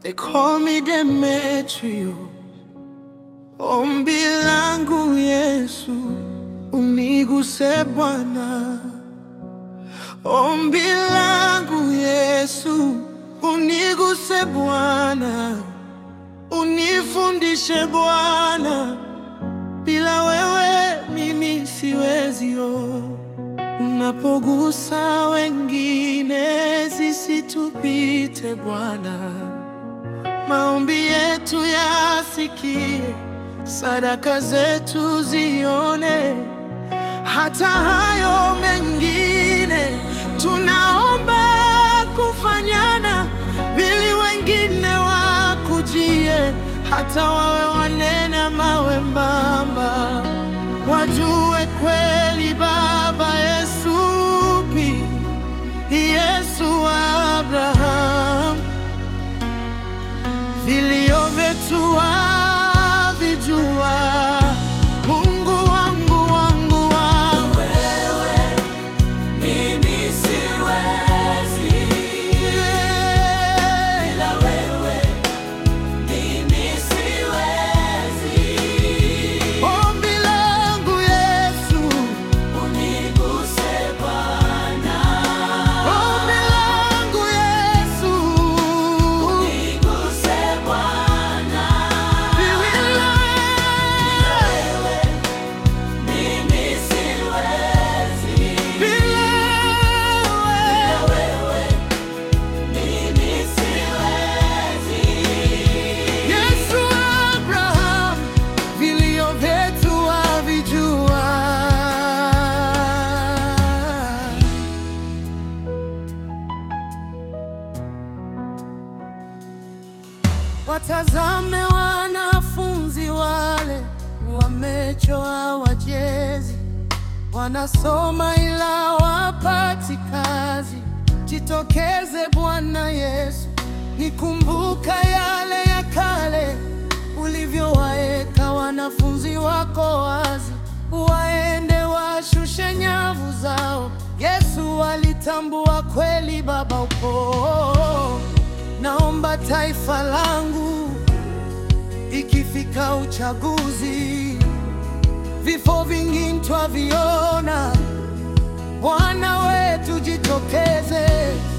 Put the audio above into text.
They call me Demetrio. Ombi langu Yesu, uniguse Bwana. Ombi langu Yesu, uniguse Bwana, unifundishe Bwana, bila wewe mimi siwezi. Oh, unapogusa wengine zisitupite Bwana, maombi yetu yasikie, sadaka zetu zione hata hayo mengine tunaomba kufanyana, ili wengine wakujie, hata wawe wanene mawe mbamba, wajue kweli Baba Yesu pi Yesu wa Abraham, vilio vyetu wavijua. Mungu wangu wangu wangu Mimi siwezi bila wewe, mimi siwezi. Ombi langu Yesu, Uniguse Bwana, ombi langu Yesu, uniguse Bwana, bila wewe mimi siwezi. bila Wewe mimi siwezi. Yesu Abraham, vilio vyetu wavijua. Watazame wanafunzi wale wamechoa wajezi, wanasoma ila wapati kazi. Jitokeze Bwana Yesu, nikumbuka yale ya kale, ulivyowaeka wanafunzi wako wazi, waende washushe nyavu zao. Yesu walitambua kweli Baba upo. Naomba taifa langu ikifika uchaguzi, vifo vingi twaviona, Bwana wetu jitokeze,